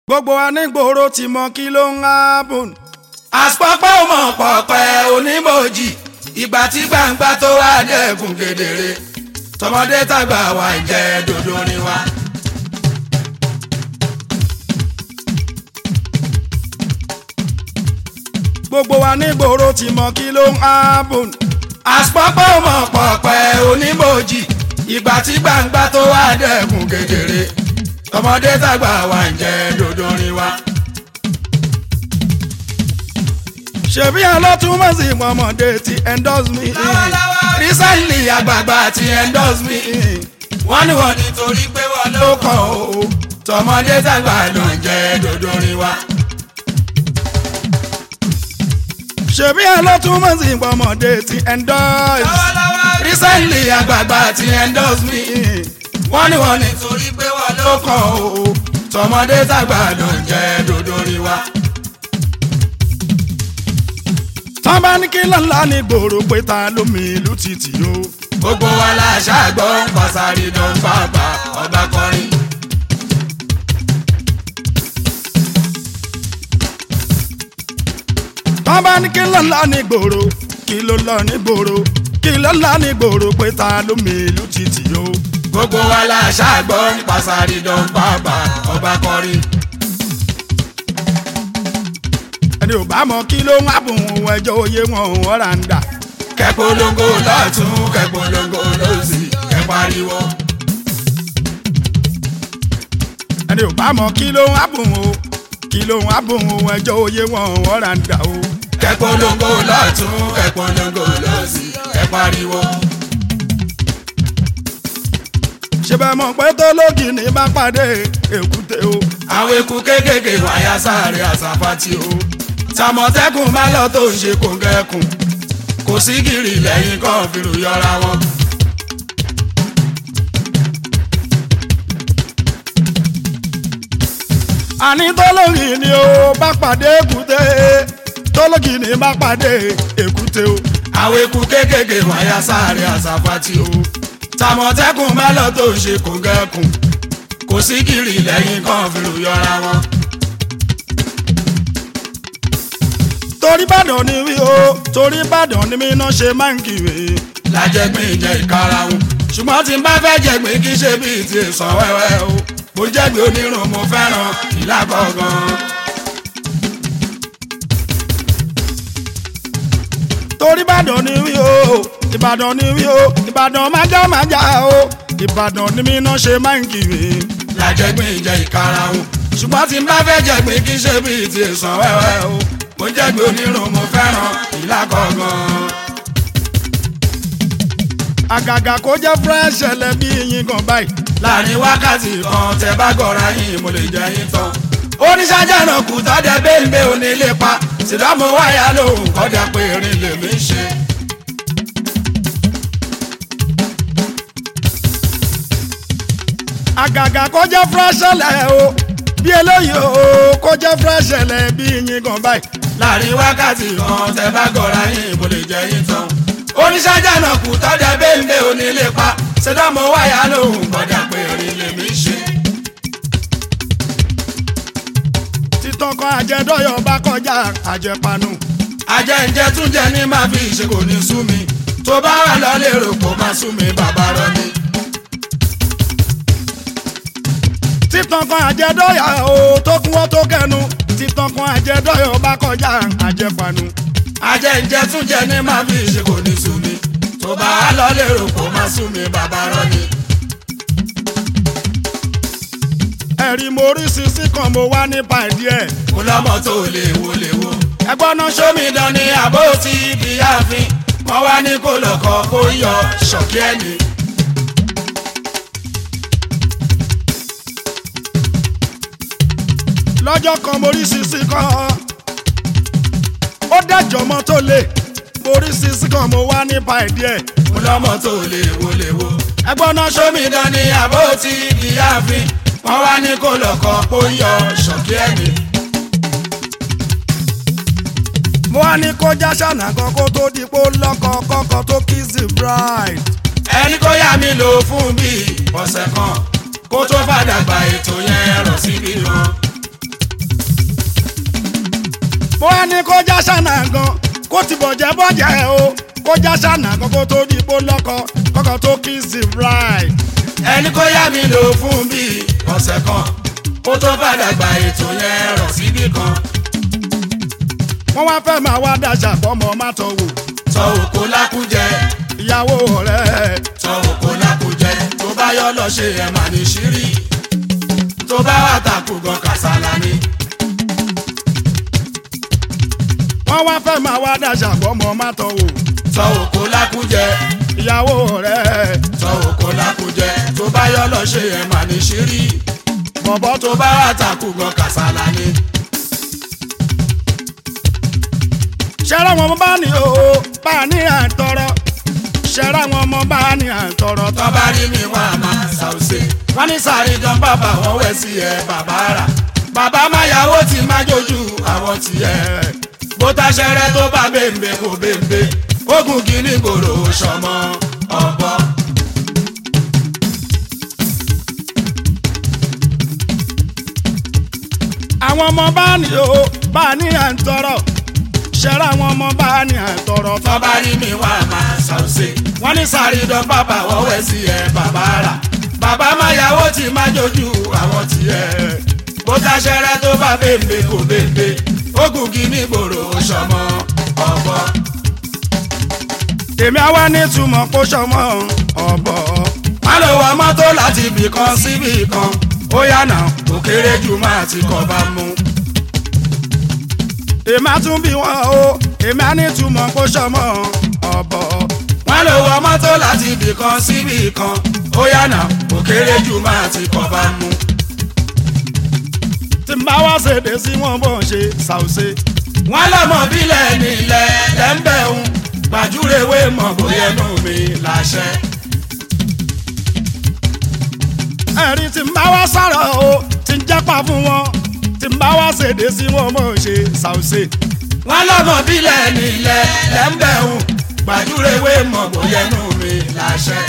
gbogbo wa ní gbòòrò ti mọ kí ló ń hábùn. àpapọ̀ mọ̀ pọ̀pẹ́ onímọ̀jì ìgbà tí gbangba tó wá dẹ́kun kedere tọmọdé tàgbà wà ń jẹ dòdò ni wa. gbogbo wa ní gbòòrò ti mọ kí ló ń hábùn. àpapọ̀ mọ̀ pọ̀pẹ́ onímọ̀jì ìgbà tí gbangba tó wá dẹ́kun kedere tọmọdé tàgbà wà ń jẹ dòdò ni wa. ṣebí alọ́túnmọ̀ sí mọ̀mọ́dé ti endorse me. recently àgbààgbà ti endorse me wọ́n ní wọ́n nítorí pé wọ́n ló kàn ó tọmọdé tàgbà ló ń jẹ dòdò ni wa. ṣebí alọ́túnmọ̀ sí mọ̀mọ́dé ti endorse. recently àgbààgbà ti endorse me wọ́n ní wọ́n nítorí pé wọ́n ló kàn ó tọmọdé tàgbà ló ń jẹ dòdò ni wa. tán bá ní kí lọ́la ní gbòòrò pé ta ló mi ìlú títì o. gbogbo wa la ṣàgbọ́ pàṣàrí dán bàbá ọba kọrin. tán bá ní kí lọ́la ní gbòòrò kí ló lọ ní gbòòrò kí lọ́la ní gbòòrò pé ta ló mi ìlú títì o. gbogbo wa la ṣàgbọ́ pàṣàrí dán bàbá ọba kọrin. ẹni ò bá mọ kí ló ń hábùn òun ẹjọ́ oyé wọn òun ọ̀rà ń dà. kẹpolongo lọ́tún kẹpolongo lọ́sì kẹpariwo. ẹni ò bá mọ kí ló ń hábùn o kí ló ń hábùn òun ẹjọ́ oyé wọn òun ọ̀rà ń dà o. kẹpolongo lọ́tún kẹpolongo lọ́sì kẹpariwo. ṣé bẹ́ẹ̀ mọ̀ pé tó lóògì ní bá pàdé èkúté o. àwọn eku kéékèèké wáyà sáré àsàpàtì o. tàmọ̀tẹ́kùn má lọ tó ń ṣe kòǹgẹ́kùn kò sí gìrì lẹ́yìn kan fìrù yọra wọn. àní tó lóògì ní o bá pàdé èkúté tó lóògì ní bá pàdé èkúté o. àwọn eku kéékèèké wáyà sáré àsàpàtì o. tàmọ̀tẹ́kùn má lọ tó ń ṣe kòǹgẹ́kùn kò sí gìrì lẹ́yìn kan fìrù yọra wọn. torí Ìbàdàn ni wí o torí Ìbàdàn ni mí náà ṣe máa ń kiri. lájẹgbìn jẹ ìkarahun ṣùgbọ́n tí n bá fẹ́ jẹgbìn kí ṣe bíi ti sàn wẹ́wẹ́ o mo jẹ́gbìn onírun mo fẹ́ràn ìlà gangan. torí Ìbàdàn ni wí o Ìbàdàn ni wí o Ìbàdàn májá májá o Ìbàdàn ni mí náà ṣe máa ń kiri. lájẹgbìn jẹ ìkarahun ṣùgbọ́n tí n bá fẹ́ jẹgbìn kí ṣe bíi ti sàn wẹ́wẹ́ o mo jẹ́gbìn onírun mo fẹ́ràn ìlà gangan. àgàgà kó jẹ́ fresh ẹlẹ́ bí yín gan báyìí. láàrin wákàtí kan tẹ bá gọra yín mo lè jẹ yín tán. oníṣájà náà kù tọ́jà bẹ́ẹ̀ onílé pa sídámù wáyà lòun kọjá pé erin lèmi ń ṣe. àgàgà kó jẹ́ fresh ẹlẹ́ o bí eléyìí o kó jẹ́ fresh ẹlẹ́ bí yín gan báyìí. láàrin wákàtí kan tẹ bá gọra yín mo lè jẹ yín tán. oníṣájà náà kù tọ́jà bẹ́ẹ̀ onílé pa sídámù wáyà lòun kọjá pé erin lèmi ń ṣe. títàn kan àjẹdọ́yọ̀ bá kọjá àjẹpanu. ajẹ́njẹ́ tún jẹ ní máa fi ṣe kò ní sú mi tó bá wà lọ lérò kó máa sú mi bàbá rọ ni. títàn kan àjẹdọ́yọ̀ o tó kún wọ́n tó kẹnu títàn kan àjẹdọ́yọ̀ bá kọjá àjẹpanu. ajẹ́njẹ́ tún jẹ ní máa fi ṣe kò ní sú mi tó bá wà lọ lérò kó máa sú mi bàbá rọ ni. ẹ̀rí mo rí sisi kan mo wá nípa ìdí ẹ̀. mo lọ́mọ tó lè wo lè wo. ẹgbọ́n náà ṣó mi sómìdán ni àbó ti ibi ààfin wọ́n wá ní kó lọ́kọ̀ kó yọ ṣọ̀kí ẹni. lọ́jọ́ kan mo rí sisi kan ó dájọ́ mọ́ tó lè mo rí sisi kan mo wá nípa ìdí ẹ̀. mo lọ́mọ tó lè wo lè wo. ẹgbọ́n náà ṣó mi sómìdán ni àbó ti ibi ààfin wọ́n wá ní kó lọ́kọ̀ kó yọ ṣọ̀kí ẹni. mo wá ní kó já ṣànà kan kó tó di pé ó lọ́kọ kọ́kọ́ tó kiss the bride. ẹni kó yá mi lò fún bíi ọ̀sẹ̀ kan kó tó fàdàgbà ètò yẹn rọ̀ síbi kan. mo wá ní kó já ṣànà gan kó ti bọ̀jẹ̀ bọ̀jẹ̀ o kó já ṣànà gan kó tó di ipò lọ́kọ kọ́kọ́ tó kiss the bride. ẹni kó yá mi lò fún bíi ọ̀sẹ̀ kan kó tó padà gba ètò yẹn rọ̀ síbì kan wọ́n wá fẹ́ máa wá dájà fọmọ má tọ̀ wò tọ òkò lákújẹ ìyàwó ọ̀rẹ́ tọ òkò lákújẹ tó bá yọ lọ ṣe ẹ̀ mà ní ṣírí tó bá wà tàkù gan kàsálà ni wọ́n wá fẹ́ máa wá dájà fọmọ má tọ̀ wò tọ òkò lákújẹ ìyàwó ọ̀rẹ́ tọ òkò lákújẹ tó bá yọ lọ ṣe ẹ̀ mà ní ṣírí bọ̀bọ̀ tó tó bá wà tàkù gan kàsálà ni. ṣẹ́ra wọn bá ní o bá ní àtọrọ ṣẹ́ra wọn mọ bá ní àtọrọ tó bá rí mi wá máa ṣàwùṣe wọ́n ní sáré gan bàbá wọn wẹ̀ sí ẹ bàbá rà bàbá máyàwó ti má jójú àwọn tiẹ̀ bó taṣẹ́rẹ́ tó bá bèbè kò bèbè ogun kìíní gbòòrò sọmọ ọ̀bọ. àwọn ọmọ bá ní o bá ní àtọrọ ṣẹ́ra wọn mọ bá ní àtọrọ tó bá rí mi wá máa ṣàwùṣe wọ́n ní sáré gan bàbá wọn wẹ̀ sí ẹ bàbá rà bàbá máyàwó ti má jójú àwọn tiẹ̀ bó taṣẹ́rẹ́ tó bá bèbè kò bèbè ogun kìíní gbòòrò sọmọ ọ̀bọ. èmi àwa ní túmọ̀ kó sọmọ ọ̀bọ̀ má lọ wọ mọ́tò láti ibì kan síbì kan ó yànà kò kéré jù máa ti kọ́ bá mú. èmi á tún bí wọn o èmi á ní túmọ̀ kó sọmọ ọ̀bọ̀ má lọ wọ mọ́tò láti ibì kan síbì kan ó yànà kò kéré jù máa ti kọ́ bá mú. tí n bá wá ṣèdè sí wọn bó ń ṣe ṣàwùṣe wọ́n lọ́mọ bílẹ̀ nílẹ̀ lẹ́ńbẹ̀hún gbàjúrewé mọ̀ bóyá ẹnu mi láṣẹ. ẹ̀rí tí n bá wá sọ̀rọ̀ o tí n jápa fún wọn tí n bá wá ṣèdè sí wọn bó ń ṣe ṣàwùṣe wọ́n lọ́mọ bílẹ̀ nílẹ̀ lẹ́ńbẹ̀hún gbàjúrewé mọ̀ bóyá ẹnu mi láṣẹ.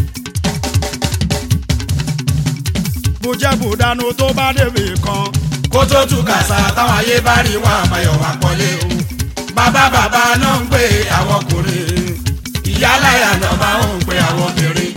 bùjẹ́ bùdánù tó bá débi kan kó tó tú kàṣà táwọn ayé bá rí wọn àmàyọ̀ wà pọ́lé o. bàbá bàbá náà ń pè àwọn ọkùnrin ìyá láyà náà máa ń pè àwọn obìnrin.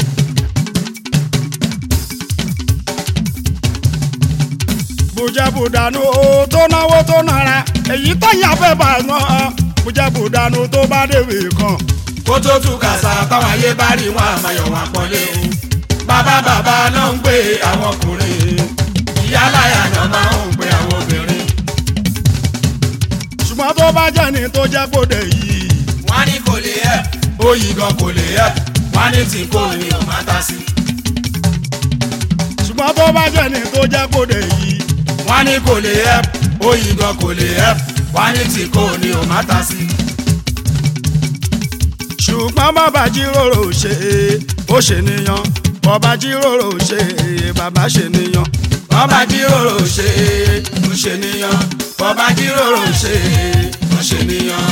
bùjẹ́ bùdánù o tó náwó tó nara èyí tó yà fẹ́ bá wọn bùjẹ́ bùdánù tó bá débi kan kó tó tú kàṣà táwọn ayé bá rí wọn àmàyọ̀ wà pọ́lé o. bàbá bàbá náà ń pè àwọn ọkùnrin ìyá láyà náà máa ń pè àwọn obìnrin. ṣùgbọ́n tó bá jẹ́ ni tó jẹ́ gbòde yìí wọ́n á ní kò lè ẹ̀ òyì gan kò lè ẹ̀ wọ́n á ní tí kò ní ò má ta sí. ṣùgbọ́n tó bá jẹ́ ni tó jẹ́ gbòde yìí wọ́n á ní kò lè ẹ̀ òyì gan kò lè ẹ̀ wọ́n á ní tí kò ní ò má ta sí. ṣùgbọ́n bàbá jíròrò ṣe ó ṣe níyan bàbá jíròrò ṣe bàbá ṣe níyan bọ́bá jíròrò ṣe ó ṣe níyan bọ́bá jíròrò ṣe ó ṣe níyan.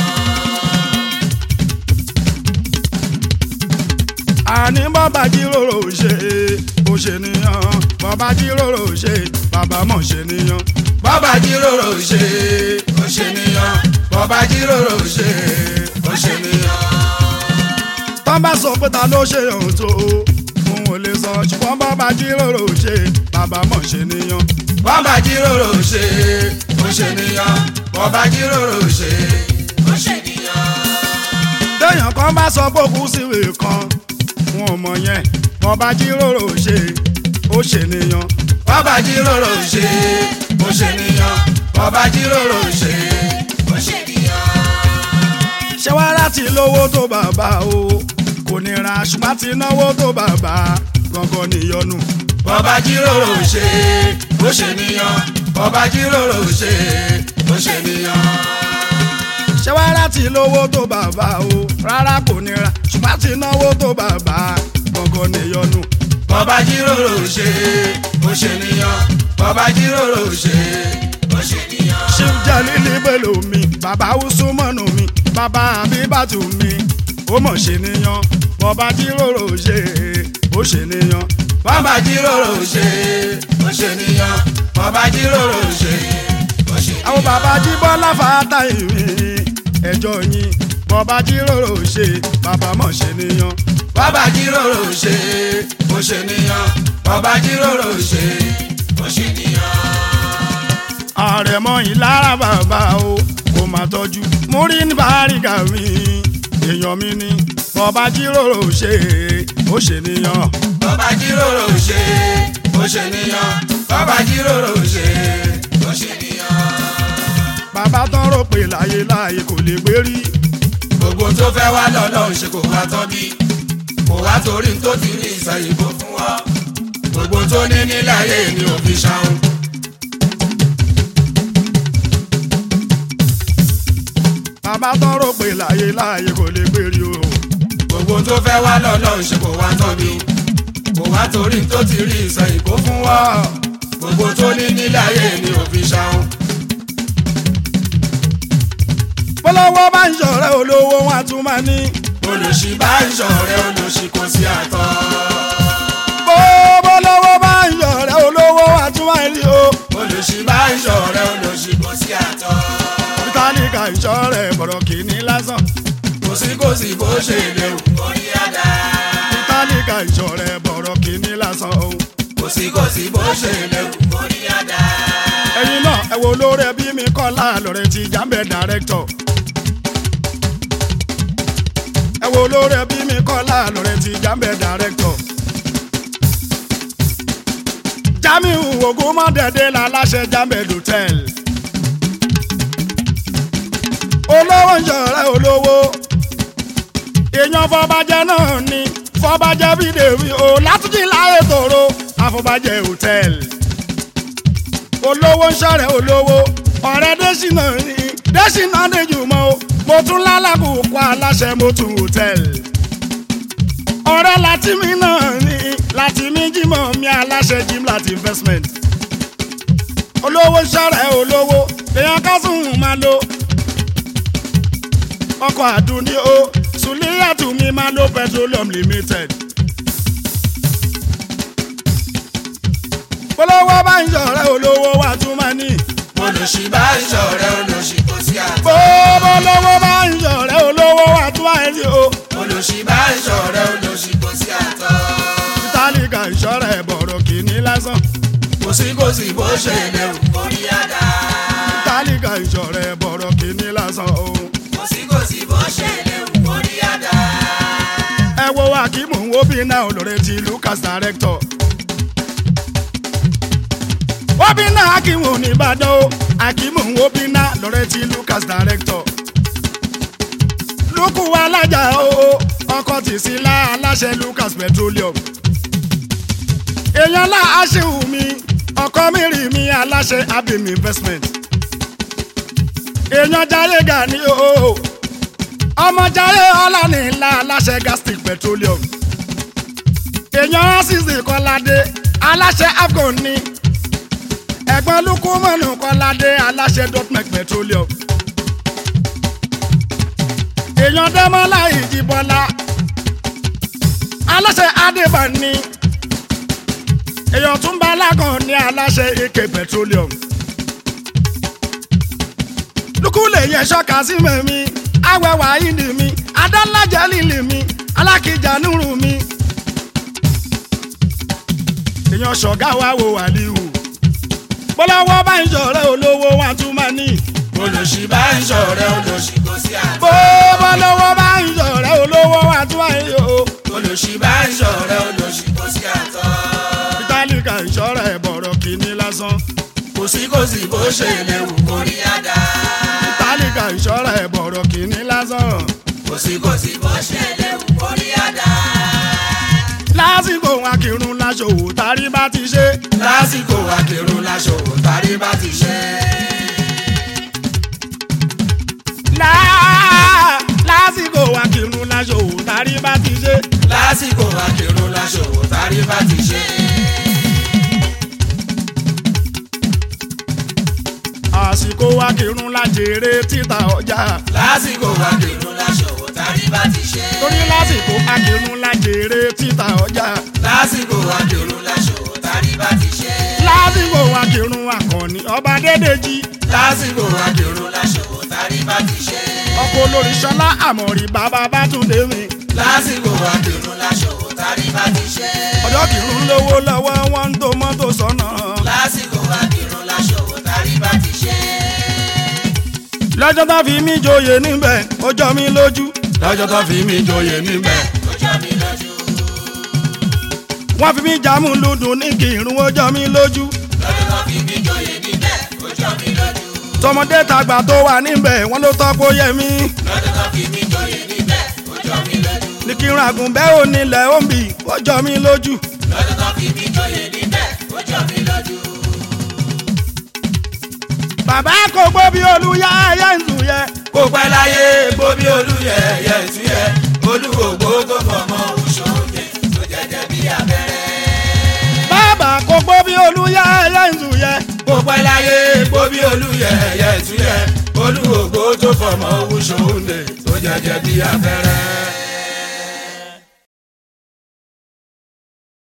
àní bàbá jíròrò ṣe ó ṣe níyan bàbá jíròrò ṣe bàbá mọ̀ ṣe níyan bọ́bá jíròrò ṣe ó ṣe níyan bọ́bá jíròrò ṣe ó ṣe níyan. tọ́ bá sọ pé ta ló ṣe ohun tó òun ò lè sọ ṣùgbọ́n bàbá jíròrò ṣe bàbá mọ̀ ṣe níyan bọ́bá jíròrò ṣe ó ṣe níyan bọ́bá jíròrò ṣe ó ṣe níyan. téèyàn kan bá sọ pé òkú síwè kan wọn ò mọ̀ yẹn bàbá jíròrò ṣe ó ṣe níyan bọ́bá jíròrò ṣe ó ṣe níyan bọ́bá jíròrò ṣe ó ṣe níyan. ṣé wá láti lówó tó bàbá o kò nira ṣùgbọ́n ti náwó tó bàbá gangan níyọnu. bọ́bá jíròrò ṣe ó ṣe níyan bọ́bá jíròrò ṣe ó ṣe níyan. ṣé wá láti lówó tó bàbá o rárá kò nira ṣùgbọ́n ti náwó tó bàbá gangan níyọnu. bọ́bá jíròrò ṣe ó ṣe níyan bọ́bá jíròrò ṣe ó ṣe níyan. ṣíw jẹ́lí líbèlò mi bàbá usumanu mi bàbá abibatu mi ó mọ̀ ṣe níyan bọ́bá jíròrò ṣe ó ṣe níyan. bọ́bá jíròrò ṣe ó ṣe níyan bọ́bá jíròrò ṣe ó ṣe níyan. àwọn bàbá jíbọ́lá fàátà ìrìn ẹjọ́ yín bọ́bá jíròrò ṣe bàbá mọ̀ ṣe níyan. bàbá jíròrò ṣe bó ṣe níyan bàbá jíròrò ṣe bó ṣe níyan. àrẹ̀mọ yìí lára bàbá o kò má tọ́jú múrí ní bàrígà mi èèyàn mi ni bọ́bá jíròrò ṣe ó ṣe níyan. bàbá jíròrò ṣe bó ṣe níyan bàbá jíròrò ṣe bó ṣe níyan. bàbá tán rò pé láyé láyé kò lè gbé rí gbogbo tó fẹ́ wá lọ́lọ́run ṣe kò wá tán bí kò wá torí tó ti rí ìsàyìnbó fún wọn gbogbo tó ní nílẹ̀ ayé ni ò fi ṣàwọn. bàbá tán rò pé láyé láyé kò lè gbé rí o. gbogbo tó fẹ́ wá lọ́lọ́run ṣe kò wá tán bí kò wá torí tó ti rí ìsàyìnbó fún wọn gbogbo tó ní nílẹ̀ ayé ni ò fi ṣàwọn. bọ́lọ́wọ́ bá ń ṣọ̀rẹ́ olówó wọn a tún máa ní. olùṣí bá ń ṣọ̀rẹ́ olùṣí kò sí àtọ́. bó bọ́lọ́wọ́ bá ń ṣọ̀rẹ́ olówó wọn a tún máa ní o. olùṣí bá ń ṣọ̀rẹ́ olùṣí kò sí àtọ́. tálíkà ìṣọ̀rẹ́ bọ̀rọ̀ kìíní lásán. kò sí kò sí bó ṣe léwu orí àdá. tálíkà ìṣọ̀rẹ́ bọ̀rọ̀ kìíní lásán o. kò sí kò sí bó ṣe léwu orí àdá. ẹ̀yin náà ẹ wo olórí ẹbí mi Kọ́lá lọ́rẹ́ ti jábẹ́ dàrẹ́kítọ̀. ẹ wo olórí ẹbí mi Kọ́lá lọ́rẹ́ ti jábẹ́ dàrẹ́kítọ̀. Jamiu Ogunmọ́dẹ̀dẹ̀ la láṣẹ jábẹ́ dòtẹ́l. olówó ń ṣọ̀rẹ́ olówó èèyàn fọbajẹ náà ni fọbajẹ bídèmí o látúntì láyé tòró àfọbajẹ hòtẹ́ẹ̀lì olówó ń ṣọ̀rẹ́ olówó ọ̀rẹ́ dẹ́sínà ní dẹ́sínà dẹ́jùmọ́ o mo tún lálàkùkọ aláṣẹ mo tún hòtẹ́ẹ̀lì ọ̀rẹ́ látìmí náà ní látìmí jímọ̀ mi aláṣẹ Jimlat investment olówó ń ṣọ̀rẹ́ olówó èèyàn kásùn máa lo ọkọ̀ àdúní o sùlíyàtù mi máa lo petroleum limited. polówó bá ń ṣọ̀rẹ́ olówó wa tún máa ní. olùṣí bá ń ṣọ̀rẹ́ olùṣí kò sí àtọ́. polówó bá ń ṣọ̀rẹ́ olówó wa tún máa ní o. olùṣí bá ń ṣọ̀rẹ́ olùṣí kò sí àtọ́. tálíkà ìṣọ̀rẹ́ bọ̀rọ̀ kìíní lásán. kò sí kò sí bó ṣe léwu orí àdá. tálíkà ìṣọ̀rẹ́ bọ̀rọ̀ kìíní lásán o. kò sí kò sí bó ṣe léwu orí àdá. ẹ wo akímù ń wo bí náà olóore ti Lucas director. wọ́n bí náà akímù ní Ìbàdàn o akímù ń wo bí náà lọ́rẹ́ ti Lucas director. lukú alájà o ọkọ̀ tì sí lá aláṣẹ Lucas petroleum. èèyàn lá aṣèwù mi ọkọ mi rì mí aláṣẹ abim investment. èèyàn jayé gani o ọmọ jayé ọlọ́ni ńlá aláṣẹ gastic petroleum. èèyàn ásìsì kọ́ládé aláṣẹ afghan ní ẹ̀gbọ́n lukumanu kọ́ládé aláṣẹ dotmec petroleum. èèyàn dẹ́mọ́lá ìjìbọ́lá aláṣẹ adébáni èèyàn túnbà lágàn ní aláṣẹ eke petroleum. lukule yẹn ṣọ́ka sí mẹ́mí awẹ́wà ìdí mi adálájà lílì mi alákìjà nùrù mi. èèyàn ṣọ̀gá wa wo wàlíù bọ́láwọ́ bá ń ṣọ̀rẹ́ olówó wa tún máa ní. olùṣí bá ń ṣọ̀rẹ́ olùṣí kò sí àtọ́. bó bọ́láwọ́ bá ń ṣọ̀rẹ́ olówó wa tún máa ní o. olùṣí bá ń ṣọ̀rẹ́ olùṣí kò sí àtọ́. tálíkà ìṣọ́rẹ́ bọ̀rọ̀ kìíní lásán. kò sí kò sí bó ṣe léwu orí àdá. tálíkà ìṣọ́rẹ́ bọ̀rọ̀ kìíní lásán. kò sí kò sí bó ṣe léwu orí àdá. lásìkò akírun láṣòwò tárí bá ti ṣe. lásìkò akérò láṣọwò tárí bá ti ṣe. Lá- lásìkò akírun láṣòwò tárí bá ti ṣe. lásìkò akérò láṣọwò tárí bá ti ṣe. àsìkò akírun lájèrè títà ọjà. lásìkò akérò láṣọwò tárí bá ti ṣe. torí lásìkò akírun lájèrè títà ọjà. lásìkò akérò láṣọwò tárí bá ti ṣe. lá lásìkò akírun akọni ọba dédèjì lásìkò àdìrún láṣọwọ́ tàrí bá ti ṣe. ọkọ olórí ṣọlá àmọ̀rí bàbá bátúndé mi lásìkò àdìrún láṣọwọ́ tàrí bá ti ṣe. ọjọ́ kìrún lówó lọ́wọ́ wọn ń tó mọ́tò sọ́nà lásìkò àdìrún láṣọwọ́ tàrí bá ti ṣe. lọ́jọ́ tó fi mí joyè níbẹ̀ ó jọ mí lójú lọ́jọ́ tó fi mí joyè níbẹ̀ ó jọ mí lójú. wọ́n fi mí jámù lùdùn ní kìrún ó jọ mí lójú lọ́jọ́ tó fi mí joyè níbẹ̀ ó jọ mí lójú. tọmọdé tàgbà tó wà níbẹ̀ wọ́n ló tọ́ kó yẹ mí lọ́jọ́ tó fi mí joyè níbẹ̀ ó jọ mí lójú. ní kírun àgùnbẹ́ ò nílẹ̀ ó ń bì ó jọ mí lójú lọ́jọ́ tó fi mí joyè níbẹ̀ ó jọ mí lójú. bàbá kò gbó bí olúyá ẹyẹ ń tù yẹ kó pẹ́ láyé gbóbi olúyẹ yẹ ìtúyẹ olúwògbó tó fọmọ òṣòdè tó jẹjẹ bí abẹ́rẹ́. bàbá kò gbó bí olúyá ẹyẹ ń tù yẹ kó pẹ́ láyé gbóbi olúyẹ yẹ ìtúyẹ olúwògbó tó fọmọ òṣòdè tó jẹjẹ bí abẹ́rẹ́.